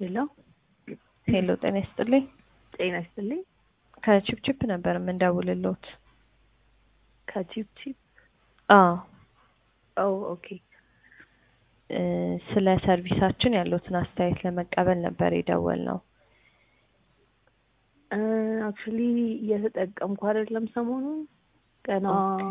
ሄሎ ሄሎ ጤና ይስጥልኝ። ጤና ይስጥልኝ። ከቺፕቺፕ ነበር የምንደውልሎት። ከቺፕ ቺፕ አዎ ኦ ኦኬ እ ስለ ሰርቪሳችን ያሉትን አስተያየት ለመቀበል ነበር የደወልነው። አክቹሊ እየተጠቀምኩ አይደለም ሰሞኑን ገና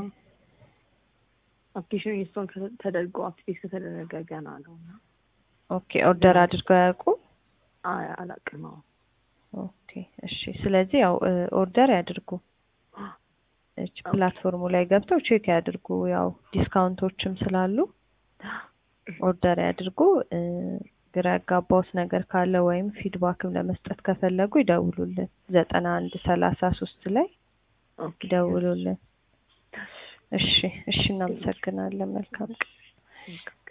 አፕሊኬሽን ኢንስቶል ተደርጎ አክቲቬት ከተደረገ ገና ነው እና ኦኬ ኦርደር አድርገው ያውቁ? አይ አላውቅም። አዎ ኦኬ እሺ። ስለዚህ ያው እ ኦርደር ያድርጉ። እች ፕላትፎርሙ ላይ ገብተው ቼክ ያድርጉ። ያው ዲስካውንቶችም ስላሉ ኦርደር ያድርጉ። እ ግራ ያጋባውት ነገር ካለ ወይም ፊድባክም ለመስጠት ከፈለጉ ይደውሉልን። ዘጠና አንድ ሰላሳ ሶስት ላይ ኦኬ ይደውሉልን። እሺ እሺ፣ እናመሰግናለን። መልካም ቀን።